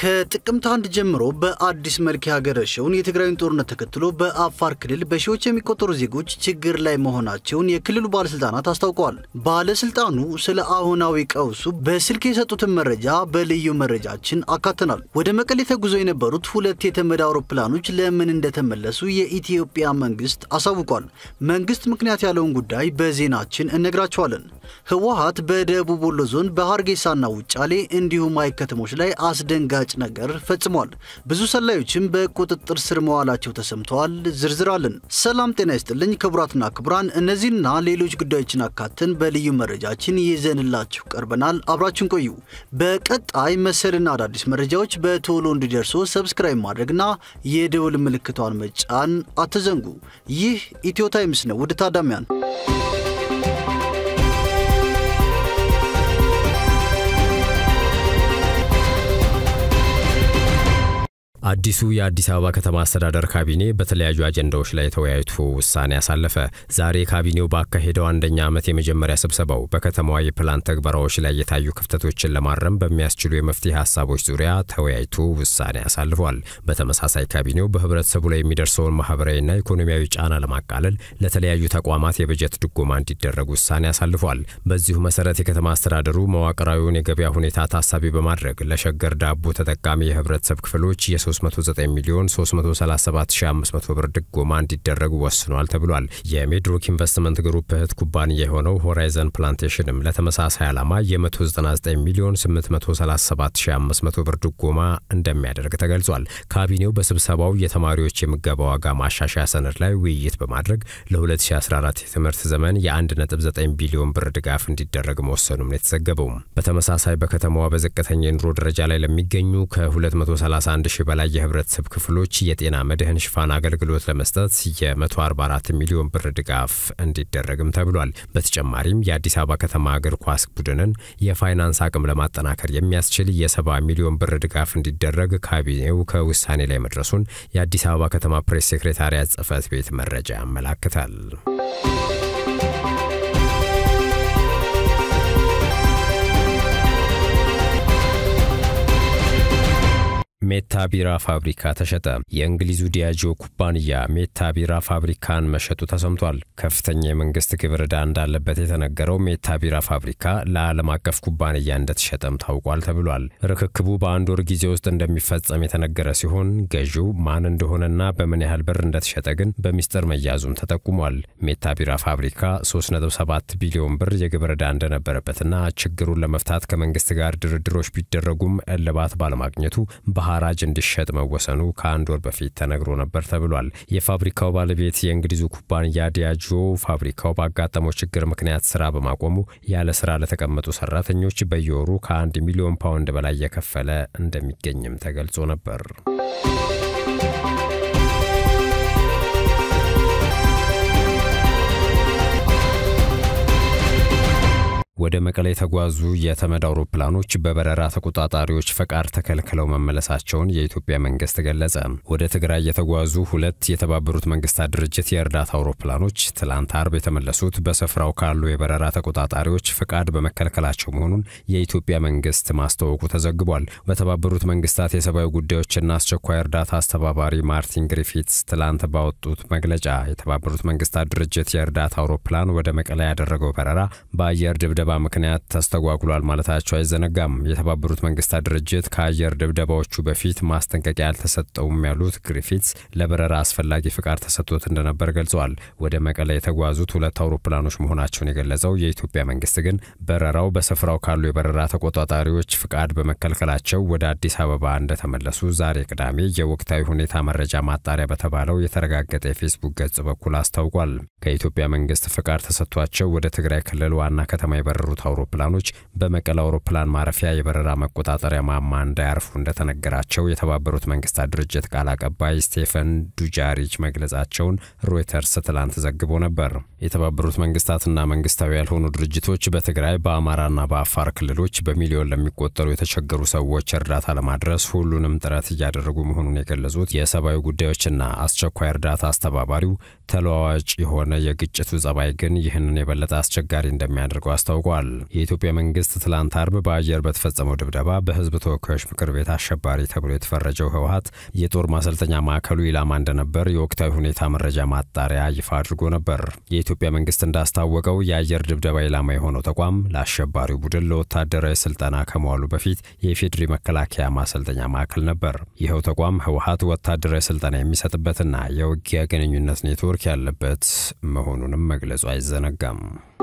ከጥቅምት አንድ ጀምሮ በአዲስ መልክ ያገረሸውን የትግራይን ጦርነት ተከትሎ በአፋር ክልል በሺዎች የሚቆጠሩ ዜጎች ችግር ላይ መሆናቸውን የክልሉ ባለስልጣናት አስታውቀዋል። ባለስልጣኑ ስለ አሁናዊ ቀውሱ በስልክ የሰጡትን መረጃ በልዩ መረጃችን አካተናል። ወደ መቀሌ ተጉዘው የነበሩት ሁለት የተመድ አውሮፕላኖች ለምን እንደተመለሱ የኢትዮጵያ መንግስት አሳውቋል። መንግስት ምክንያት ያለውን ጉዳይ በዜናችን እነግራቸዋለን። ህወሀት በደቡብ ወሎ ዞን በሀርጌሳና ውጫሌ እንዲሁም አይ ከተሞች ላይ አስደንጋጭ ነገር ፈጽሟል። ብዙ ሰላዮችም በቁጥጥር ስር መዋላቸው ተሰምተዋል። ዝርዝር አለን። ሰላም ጤና ይስጥልኝ ክቡራትና ክቡራን፣ እነዚህና ሌሎች ጉዳዮችን አካተን በልዩ መረጃችን ይዘንላችሁ ቀርበናል። አብራችን ቆዩ። በቀጣይ መሰልና አዳዲስ መረጃዎች በቶሎ እንዲደርሶ ሰብስክራይብ ማድረግና የደውል ምልክቷን መጫን አትዘንጉ። ይህ ኢትዮ ታይምስ ነው። ውድ ታዳሚያን አዲሱ የአዲስ አበባ ከተማ አስተዳደር ካቢኔ በተለያዩ አጀንዳዎች ላይ ተወያይቶ ውሳኔ አሳለፈ። ዛሬ ካቢኔው ባካሄደው አንደኛ ዓመት የመጀመሪያ ስብሰባው በከተማዋ የፕላን ተግበራዎች ላይ የታዩ ክፍተቶችን ለማረም በሚያስችሉ የመፍትሄ ሀሳቦች ዙሪያ ተወያይቶ ውሳኔ አሳልፏል። በተመሳሳይ ካቢኔው በህብረተሰቡ ላይ የሚደርሰውን ማህበራዊና ኢኮኖሚያዊ ጫና ለማቃለል ለተለያዩ ተቋማት የበጀት ድጎማ እንዲደረግ ውሳኔ አሳልፏል። በዚሁ መሰረት የከተማ አስተዳደሩ መዋቅራዊውን የገበያ ሁኔታ ታሳቢ በማድረግ ለሸገር ዳቦ ተጠቃሚ የህብረተሰብ ክፍሎች የ 309 ሚሊዮን 337500 ብር ድጎማ እንዲደረጉ ወስኗል ተብሏል። የሜድሮክ ኢንቨስትመንት ግሩፕ እህት ኩባንያ የሆነው ሆራይዘን ፕላንቴሽንም ለተመሳሳይ ዓላማ የ199 ሚሊዮን 837500 ብር ድጎማ እንደሚያደርግ ተገልጿል። ካቢኔው በስብሰባው የተማሪዎች የምገባ ዋጋ ማሻሻያ ሰነድ ላይ ውይይት በማድረግ ለ2014 የትምህርት ዘመን የ1.9 ቢሊዮን ብር ድጋፍ እንዲደረግ መወሰኑም ነው የተዘገበው። በተመሳሳይ በከተማዋ በዝቅተኛ የኑሮ ደረጃ ላይ ለሚገኙ ከ231 ሺህ በላይ የህብረተሰብ ክፍሎች የጤና መድህን ሽፋን አገልግሎት ለመስጠት የ144 ሚሊዮን ብር ድጋፍ እንዲደረግም ተብሏል። በተጨማሪም የአዲስ አበባ ከተማ እግር ኳስ ቡድንን የፋይናንስ አቅም ለማጠናከር የሚያስችል የ70 ሚሊዮን ብር ድጋፍ እንዲደረግ ካቢኔው ከውሳኔ ላይ መድረሱን የአዲስ አበባ ከተማ ፕሬስ ሴክሬታሪያት ጽህፈት ቤት መረጃ ያመላክታል። ሜታ ቢራ ፋብሪካ ተሸጠ። የእንግሊዙ ዲያጆ ኩባንያ ሜታ ቢራ ፋብሪካን መሸጡ ተሰምቷል። ከፍተኛ የመንግስት ግብር ዕዳ እንዳለበት የተነገረው ሜታ ቢራ ፋብሪካ ለዓለም አቀፍ ኩባንያ እንደተሸጠም ታውቋል ተብሏል። ርክክቡ በአንድ ወር ጊዜ ውስጥ እንደሚፈጸም የተነገረ ሲሆን ገዢው ማን እንደሆነና በምን ያህል ብር እንደተሸጠ ግን በሚስጥር መያዙም ተጠቁሟል። ሜታ ቢራ ፋብሪካ 3.7 ቢሊዮን ብር የግብር ዕዳ እንደነበረበትና ችግሩን ለመፍታት ከመንግስት ጋር ድርድሮች ቢደረጉም እልባት ባለማግኘቱ ሐራጅ እንዲሸጥ መወሰኑ ከአንድ ወር በፊት ተነግሮ ነበር ተብሏል። የፋብሪካው ባለቤት የእንግሊዙ ኩባንያ ዲያጆ ፋብሪካው ባጋጠመው ችግር ምክንያት ስራ በማቆሙ ያለ ስራ ለተቀመጡ ሰራተኞች በየወሩ ከአንድ ሚሊዮን ፓውንድ በላይ የከፈለ እንደሚገኝም ተገልጾ ነበር። ወደ መቀሌ የተጓዙ የተመድ አውሮፕላኖች በበረራ ተቆጣጣሪዎች ፈቃድ ተከልክለው መመለሳቸውን የኢትዮጵያ መንግስት ገለጸ። ወደ ትግራይ የተጓዙ ሁለት የተባበሩት መንግስታት ድርጅት የእርዳታ አውሮፕላኖች ትላንት አርብ የተመለሱት በስፍራው ካሉ የበረራ ተቆጣጣሪዎች ፈቃድ በመከልከላቸው መሆኑን የኢትዮጵያ መንግስት ማስታወቁ ተዘግቧል። በተባበሩት መንግስታት የሰብአዊ ጉዳዮችና አስቸኳይ እርዳታ አስተባባሪ ማርቲን ግሪፊትስ ትላንት ባወጡት መግለጫ የተባበሩት መንግስታት ድርጅት የእርዳታ አውሮፕላን ወደ መቀሌ ያደረገው በረራ በአየር ድብደ ድብደባ ምክንያት ተስተጓጉሏል ማለታቸው አይዘነጋም። የተባበሩት መንግስታት ድርጅት ከአየር ድብደባዎቹ በፊት ማስጠንቀቂያ አልተሰጠውም ያሉት ግሪፊትስ ለበረራ አስፈላጊ ፍቃድ ተሰጥቶት እንደነበር ገልጸዋል። ወደ መቀለ የተጓዙት ሁለት አውሮፕላኖች መሆናቸውን የገለጸው የኢትዮጵያ መንግስት ግን በረራው በስፍራው ካሉ የበረራ ተቆጣጣሪዎች ፍቃድ በመከልከላቸው ወደ አዲስ አበባ እንደተመለሱ ዛሬ ቅዳሜ የወቅታዊ ሁኔታ መረጃ ማጣሪያ በተባለው የተረጋገጠ የፌስቡክ ገጽ በኩል አስታውቋል። ከኢትዮጵያ መንግስት ፍቃድ ተሰጥቷቸው ወደ ትግራይ ክልል ዋና ከተማ የበረሩት አውሮፕላኖች በመቀለ አውሮፕላን ማረፊያ የበረራ መቆጣጠሪያ ማማ እንዳያርፉ እንደተነገራቸው የተባበሩት መንግስታት ድርጅት ቃል አቀባይ ስቴፈን ዱጃሪች መግለጻቸውን ሮይተርስ ትላንት ዘግቦ ነበር። የተባበሩት መንግስታትና መንግስታዊ ያልሆኑ ድርጅቶች በትግራይ በአማራና በአፋር ክልሎች በሚሊዮን ለሚቆጠሩ የተቸገሩ ሰዎች እርዳታ ለማድረስ ሁሉንም ጥረት እያደረጉ መሆኑን የገለጹት የሰብአዊ ጉዳዮችና አስቸኳይ እርዳታ አስተባባሪው ተለዋዋጭ የሆነ የግጭቱ ጸባይ ግን ይህንን የበለጠ አስቸጋሪ እንደሚያደርገው አስታውቋል። አስታውቀዋል። የኢትዮጵያ መንግስት ትላንት አርብ በአየር በተፈጸመው ድብደባ በህዝብ ተወካዮች ምክር ቤት አሸባሪ ተብሎ የተፈረጀው ህወሀት የጦር ማሰልጠኛ ማዕከሉ ኢላማ እንደነበር የወቅታዊ ሁኔታ መረጃ ማጣሪያ ይፋ አድርጎ ነበር። የኢትዮጵያ መንግስት እንዳስታወቀው የአየር ድብደባ ኢላማ የሆነው ተቋም ለአሸባሪው ቡድን ለወታደራዊ ስልጠና ከመዋሉ በፊት የኢፌዴሪ መከላከያ ማሰልጠኛ ማዕከል ነበር። ይኸው ተቋም ህወሀት ወታደራዊ ስልጠና የሚሰጥበትና የውጊያ ግንኙነት ኔትወርክ ያለበት መሆኑንም መግለጹ አይዘነጋም።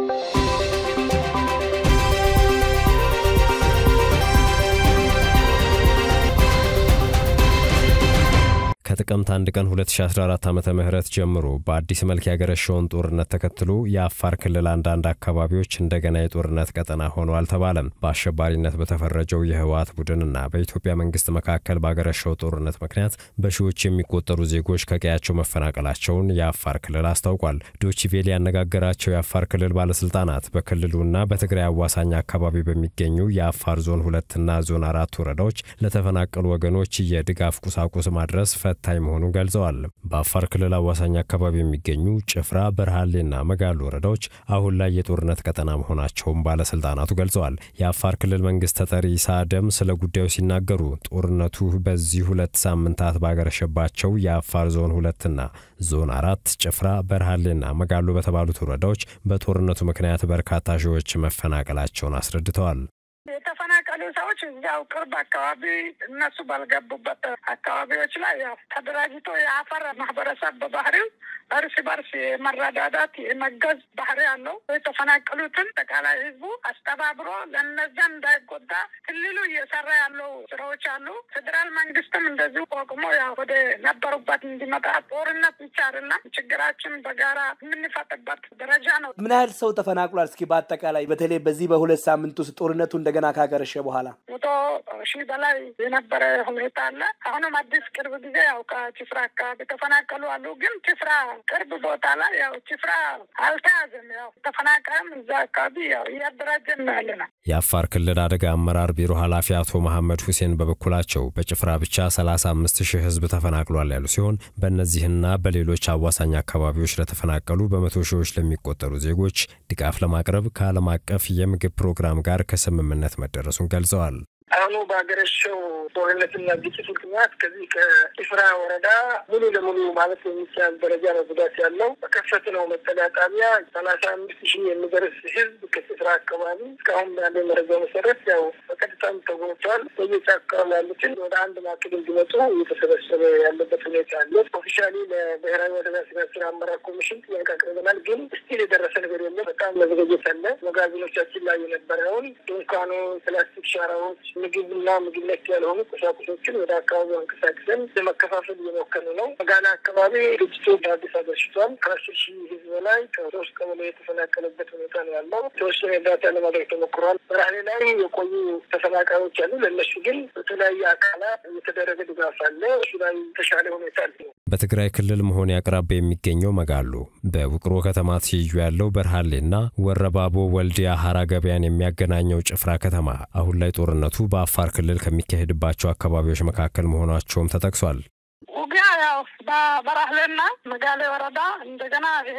ከጥቅምት አንድ ቀን 2014 ዓመተ ምህረት ጀምሮ በአዲስ መልክ ያገረሸውን ጦርነት ተከትሎ የአፋር ክልል አንዳንድ አካባቢዎች እንደገና የጦርነት ቀጠና ሆነው አልተባለም። በአሸባሪነት በተፈረጀው የህወሓት ቡድንና በኢትዮጵያ መንግስት መካከል ባገረሸው ጦርነት ምክንያት በሺዎች የሚቆጠሩ ዜጎች ከቀያቸው መፈናቀላቸውን የአፋር ክልል አስታውቋል። ዶችቬል ያነጋገራቸው የአፋር ክልል ባለስልጣናት በክልሉና በትግራይ አዋሳኝ አካባቢ በሚገኙ የአፋር ዞን ሁለትና ዞን አራት ወረዳዎች ለተፈናቀሉ ወገኖች የድጋፍ ቁሳቁስ ማድረስ ፈታኝ መሆኑን ገልጸዋል። በአፋር ክልል አዋሳኝ አካባቢ የሚገኙ ጭፍራ፣ በረሃሌና መጋሉ ወረዳዎች አሁን ላይ የጦርነት ቀጠና መሆናቸውን ባለስልጣናቱ ገልጸዋል። የአፋር ክልል መንግስት ተጠሪ ኢሳ አደም ስለ ጉዳዩ ሲናገሩ ጦርነቱ በዚህ ሁለት ሳምንታት ባገረሸባቸው የአፋር ዞን ሁለትና ዞን አራት ጭፍራ፣ በረሃሌና መጋሉ በተባሉት ወረዳዎች በጦርነቱ ምክንያት በርካታ ሺዎች መፈናቀላቸውን አስረድተዋል። የተፈናቀሉ ሰዎች እዚያው ቅርብ አካባቢ እነሱ ባልገቡበት አካባቢዎች ላይ ያው ተደራጅቶ የአፈር ማህበረሰብ በባህሪው እርስ በርስ የመረዳዳት የመገዝ ባህሪ ያለው የተፈናቀሉትን አጠቃላይ ህዝቡ አስተባብሮ ለነዚያ እንዳይጎዳ ክልሉ እየሰራ ያለው ስራዎች አሉ። ፌዴራል መንግስትም እንደዚሁ ቆቅሞ ያው ወደ ነበሩበት እንዲመጣ ጦርነት ብቻ አይደለም ችግራችን በጋራ የምንፈጥበት ደረጃ ነው። ምን ያህል ሰው ተፈናቅሏል? እስኪ በአጠቃላይ በተለይ በዚህ በሁለት ሳምንት ውስጥ ጦርነቱ እንደገና ካገረሸ በኋላ መቶ ሺህ በላይ የነበረ ሁኔታ አለ። አሁንም አዲስ ቅርብ ጊዜ ያው ከጭፍራ አካባቢ ተፈናቀሉ አሉ። ግን ጭፍራ ቅርብ ቦታ ላይ ያው ጭፍራ አልተያዘም። ያው ተፈናቃይም እዛ አካባቢ ያው እያደራጀን ነው ያለ ነው። የአፋር ክልል አደጋ አመራር ቢሮ ኃላፊ አቶ መሐመድ ሁሴን በበኩላቸው በጭፍራ ብቻ 35 ሺህ ህዝብ ተፈናቅሏል ያሉ ሲሆን በእነዚህና በሌሎች አዋሳኝ አካባቢዎች ለተፈናቀሉ በመቶ ሺዎች ለሚቆጠሩ ዜጎች ድጋፍ ለማቅረብ ከዓለም አቀፍ የምግብ ፕሮግራም ጋር ከስምምነት መደረሱን ገልጸዋል። አሁኑ በሀገረሸው ጦርነትና ግጭት ምክንያት ከዚህ ከጭፍራ ወረዳ ሙሉ ለሙሉ ማለት የሚቻል ደረጃ ነው ጉዳት ያለው። በከፈትነው መጠለያ ጣቢያ ሰላሳ አምስት ሺህ የሚደርስ ህዝብ ከጭፍራ አካባቢ እስካሁን ባለ መረጃ መሰረት ያው በቀጥታም ተጎድተዋል። በየጫካው ያሉትን ወደ አንድ ማዕከል እንዲመጡ እየተሰበሰበ ያለበት ሁኔታ አለ። ኦፊሻሊ ለብሔራዊ አደጋ ስጋት ስራ አመራር ኮሚሽን ጥያቄ አቅርበናል። ግን ስቲል የደረሰ ነገር የለም። በጣም መዘገየት አለ። መጋዘኖቻችን ላይ የነበረውን ድንኳኖች፣ ፕላስቲክ ሻራዎች ምግብና ምግብ ነክ ያልሆኑ ቁሳቁሶችን ወደ አካባቢው አንቀሳቅሰን ለመከፋፈል እየሞከርን ነው። መጋላ አካባቢ ግጭቱ በአዲስ አገርሽቷል። ከአስር ሺህ ህዝብ በላይ ከሶስት ቀበሌ የተፈናቀለበት ሁኔታ ነው ያለው። የተወሰነ እርዳታ ለማድረግ ተሞክሯል። በራህሌ ላይ የቆዩ ተፈናቃዮች አሉ። ለእነሱ ግን በተለያየ አካላት የተደረገ ድጋፍ አለ። እሱ ላይ የተሻለ ሁኔታ አለ። በትግራይ ክልል መሆን አቅራቢያ የሚገኘው መጋሉ በውቅሮ ከተማ ትይዩ ያለው በርሃሌና ወረባቦ ወልዲያ ሀራ ገበያን የሚያገናኘው ጭፍራ ከተማ አሁን ላይ ጦርነቱ በአፋር ክልል ከሚካሄድባቸው አካባቢዎች መካከል መሆናቸውም ተጠቅሷል። ውጊያ ያው በበራህሌና መጋሌ ወረዳ እንደገና ይሄ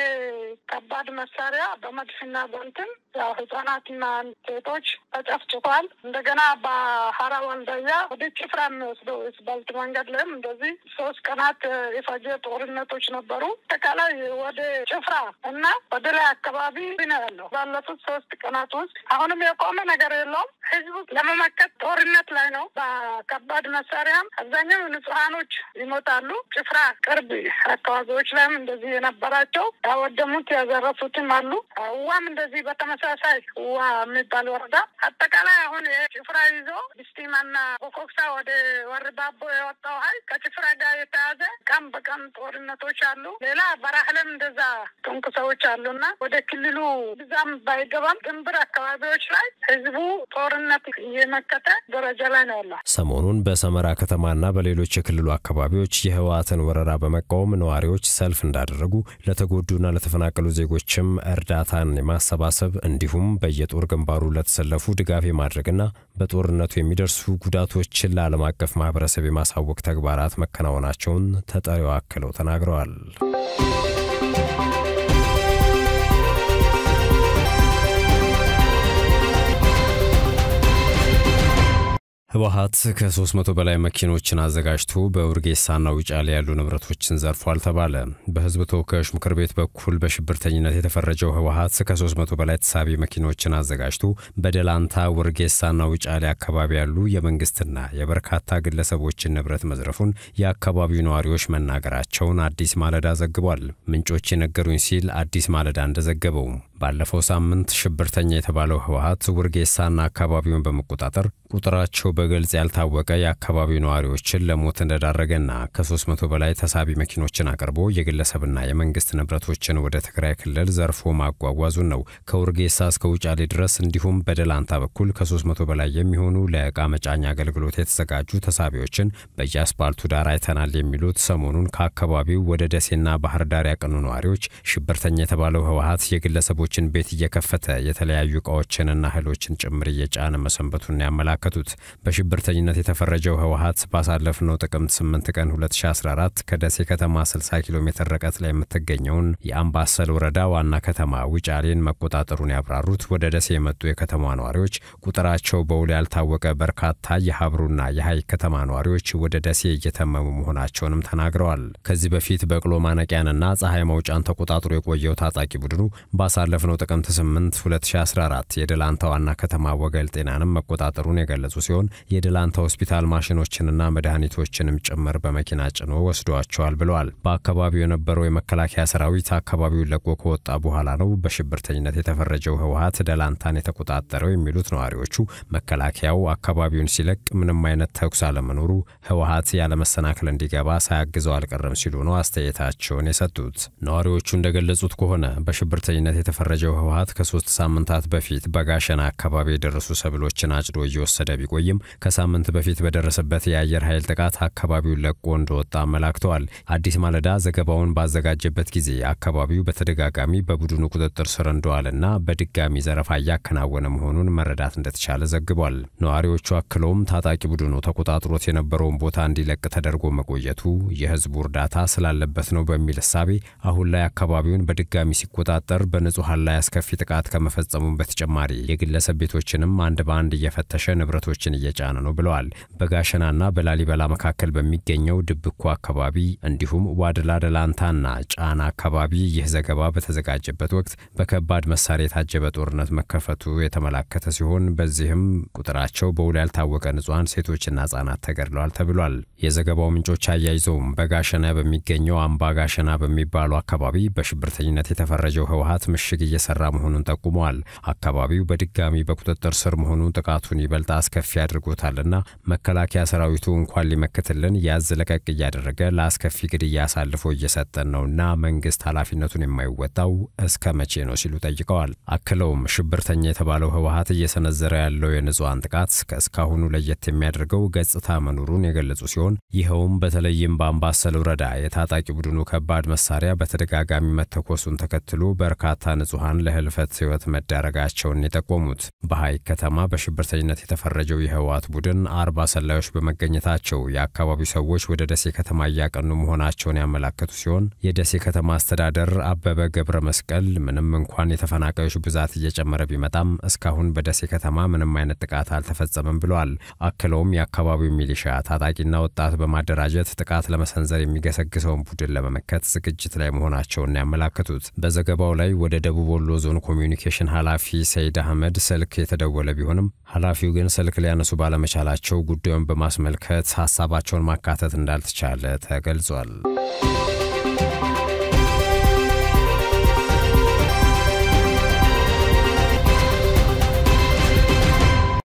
ከባድ መሳሪያ በመድፍና በንትን ያው ህጻናትና ሴቶች ተጨፍጭፏል። እንደገና በሀራ ወልደያ ወደ ጭፍራ የሚወስደው ስባልት መንገድ ላይም እንደዚህ ሶስት ቀናት የፈጀ ጦርነቶች ነበሩ። አጠቃላይ ወደ ጭፍራ እና ወደ ላይ አካባቢ ነው ያለው። ባለፉት ሶስት ቀናት ውስጥ አሁንም የቆመ ነገር የለውም። ህዝቡ ለመመከት ጦርነት ላይ ነው። በከባድ መሳሪያም አብዛኛው ንጹሀኖች ይሞታሉ። ጭፍራ ቅርብ አካባቢዎች ላይም እንደዚህ የነበራቸው ያወደሙት ያዘረፉትም አሉ። ውዋም እንደዚህ በተመሳሳይ ውዋ የሚባል ወረዳ አጠቃላይ አሁን ጭፍራ ይዞ ብስቲማና ኮኮክሳ ወደ ወርባቦ የወጣው ሀይል ከጭፍራ ጋር የተያዘ ቀን በቀን ጦርነቶች አሉ። ሌላ በራህለም እንደዛ tonku ሰዎች አሉና ወደ ክልሉ ብዛም ባይገባም ድንብር አካባቢዎች ላይ ህዝቡ ጦርነት እየመከተ ደረጃ ላይ ነው ያለው። ሰሞኑን በሰመራ ከተማና በሌሎች የክልሉ አካባቢዎች የህወሓትን ወረራ በመቃወም ነዋሪዎች ሰልፍ እንዳደረጉ ለተጎዱና ለተፈናቀሉ ዜጎችም እርዳታን የማሰባሰብ እንዲሁም በየጦር ግንባሩ ለተሰለፉ ድጋፍ የማድረግና በጦርነቱ የሚደርሱ ጉዳቶችን ለዓለም አቀፍ ማህበረሰብ የማሳወቅ ተግባራት መከናወናቸውን ተጠሪው አክለው ተናግረዋል። ህወሓት ከ300 በላይ መኪኖችን አዘጋጅቶ በውርጌሳና ውጫሌ ያሉ ንብረቶችን ዘርፏል ተባለ። በህዝብ ተወካዮች ምክር ቤት በኩል በሽብርተኝነት የተፈረጀው ህወሓት ከ300 በላይ ተሳቢ መኪኖችን አዘጋጅቶ በደላንታ ውርጌሳና ውጫሌ አካባቢ ያሉ የመንግስትና የበርካታ ግለሰቦችን ንብረት መዝረፉን የአካባቢው ነዋሪዎች መናገራቸውን አዲስ ማለዳ ዘግቧል። ምንጮች የነገሩኝ ሲል አዲስ ማለዳ እንደዘገበው ባለፈው ሳምንት ሽብርተኛ የተባለው ህወሓት ውርጌሳና አካባቢውን በመቆጣጠር ቁጥራቸው በግልጽ ያልታወቀ የአካባቢው ነዋሪዎችን ለሞት እንደዳረገና ከ300 በላይ ተሳቢ መኪኖችን አቅርቦ የግለሰብና የመንግስት ንብረቶችን ወደ ትግራይ ክልል ዘርፎ ማጓጓዙን ነው። ከውርጌሳ እስከ ውጫሌ ድረስ እንዲሁም በደላንታ በኩል ከ300 በላይ የሚሆኑ ለዕቃ መጫኛ አገልግሎት የተዘጋጁ ተሳቢዎችን በየአስፓልቱ ዳር አይተናል የሚሉት ሰሞኑን ከአካባቢው ወደ ደሴና ባህር ዳር ያቀኑ ነዋሪዎች ሽብርተኛ የተባለው ህወሓት የግለሰቦችን ቤት እየከፈተ የተለያዩ እቃዎችንና እህሎችን ጭምር እየጫነ መሰንበቱን ያመላከቱት በሽብርተኝነት የተፈረጀው ህወሓት ባሳለፍነው ጥቅምት 8 ቀን 2014 ከደሴ ከተማ 60 ኪሎ ሜትር ርቀት ላይ የምትገኘውን የአምባሰል ወረዳ ዋና ከተማ ውጫሌን መቆጣጠሩን ያብራሩት ወደ ደሴ የመጡ የከተማ ነዋሪዎች ቁጥራቸው በውል ያልታወቀ በርካታ የሀብሩና የሀይቅ ከተማ ነዋሪዎች ወደ ደሴ እየተመሙ መሆናቸውንም ተናግረዋል። ከዚህ በፊት በቅሎ ማነቂያንና ፀሐይ መውጫን ተቆጣጥሮ የቆየው ታጣቂ ቡድኑ ባሳለፍነው ጥቅምት 8 2014 የደላንታ ዋና ከተማ ወገል ጤናንም መቆጣጠሩን የገለጹ ሲሆን የደላንታ ሆስፒታል ማሽኖችንና መድኃኒቶችንም ጭምር በመኪና ጭኖ ወስዷቸዋል ብለዋል። በአካባቢው የነበረው የመከላከያ ሰራዊት አካባቢውን ለቆ ከወጣ በኋላ ነው በሽብርተኝነት የተፈረጀው ህወሓት ደላንታን የተቆጣጠረው የሚሉት ነዋሪዎቹ መከላከያው አካባቢውን ሲለቅ ምንም አይነት ተኩስ አለመኖሩ ህወሓት ያለመሰናክል እንዲገባ ሳያግዘው አልቀረም ሲሉ ነው አስተያየታቸውን የሰጡት። ነዋሪዎቹ እንደገለጹት ከሆነ በሽብርተኝነት የተፈረጀው ህወሓት ከሶስት ሳምንታት በፊት በጋሸና አካባቢ የደረሱ ሰብሎችን አጭዶ እየወሰደ ቢቆይም ከሳምንት በፊት በደረሰበት የአየር ኃይል ጥቃት አካባቢውን ለቆ እንደወጣ አመላክተዋል። አዲስ ማለዳ ዘገባውን ባዘጋጀበት ጊዜ አካባቢው በተደጋጋሚ በቡድኑ ቁጥጥር ስር እንደዋለና በድጋሚ ዘረፋ እያከናወነ መሆኑን መረዳት እንደተቻለ ዘግቧል። ነዋሪዎቹ አክለውም ታጣቂ ቡድኑ ተቆጣጥሮት የነበረውን ቦታ እንዲለቅ ተደርጎ መቆየቱ የህዝቡ እርዳታ ስላለበት ነው በሚል እሳቤ አሁን ላይ አካባቢውን በድጋሚ ሲቆጣጠር በንጹሐን ላይ አስከፊ ጥቃት ከመፈጸሙም በተጨማሪ የግለሰብ ቤቶችንም አንድ በአንድ እየፈተሸ ንብረቶችን እየጫነ ነው ብለዋል። በጋሸናና በላሊበላ መካከል በሚገኘው ድብኮ አካባቢ እንዲሁም ዋድላ ደላንታና ጫና አካባቢ ይህ ዘገባ በተዘጋጀበት ወቅት በከባድ መሳሪያ የታጀበ ጦርነት መከፈቱ የተመላከተ ሲሆን በዚህም ቁጥራቸው በውል ያልታወቀ ንጹሐን ሴቶችና ህጻናት ተገድለዋል ተብሏል። የዘገባው ምንጮች አያይዘውም በጋሸና በሚገኘው አምባ ጋሸና በሚባሉ አካባቢ በሽብርተኝነት የተፈረጀው ህወሓት ምሽግ እየሰራ መሆኑን ጠቁመዋል። አካባቢው በድጋሚ በቁጥጥር ስር መሆኑን ጥቃቱን ይበልጥ አስከፊ አድርጎታልና መከላከያ ሰራዊቱ እንኳን ሊመክትልን ያዝ ለቀቅ እያደረገ ለአስከፊ ግድያ አሳልፎ እየሰጠን ነውና መንግስት ኃላፊነቱን የማይወጣው እስከ መቼ ነው ሲሉ ጠይቀዋል። አክለውም ሽብርተኛ የተባለው ህወሓት እየሰነዘረ ያለው የንጹሐን ጥቃት ከእስካሁኑ ለየት የሚያደርገው ገጽታ መኖሩን የገለጹ ሲሆን ይኸውም በተለይም በአምባሰል ወረዳ የታጣቂ ቡድኑ ከባድ መሳሪያ በተደጋጋሚ መተኮሱን ተከትሎ በርካታ ንጹሐን ለህልፈት ህይወት መዳረጋቸውን የጠቆሙት በሐይቅ ከተማ በሽብርተኝነት የተፈረጀው የህወሓት ቡድን አርባ ሰላዮች በመገኘታቸው የአካባቢው ሰዎች ወደ ደሴ ከተማ እያቀኑ መሆናቸውን ያመላከቱ ሲሆን የደሴ ከተማ አስተዳደር አበበ ገብረ መስቀል ምንም እንኳን የተፈናቃዮች ብዛት እየጨመረ ቢመጣም እስካሁን በደሴ ከተማ ምንም አይነት ጥቃት አልተፈጸመም ብለዋል። አክለውም የአካባቢው ሚሊሻ ታጣቂና ወጣት በማደራጀት ጥቃት ለመሰንዘር የሚገሰግሰውን ቡድን ለመመከት ዝግጅት ላይ መሆናቸውን ያመላከቱት በዘገባው ላይ ወደ ደቡብ ወሎ ዞን ኮሚዩኒኬሽን ኃላፊ ሰይድ አህመድ ስልክ የተደወለ ቢሆንም ኃላፊው ግን ስልክ ሊያነሱ ባለመቻላቸው ጉዳዩን በማስመልከት ሀሳባቸውን ማካተት እንዳልተቻለ ተገልጿል።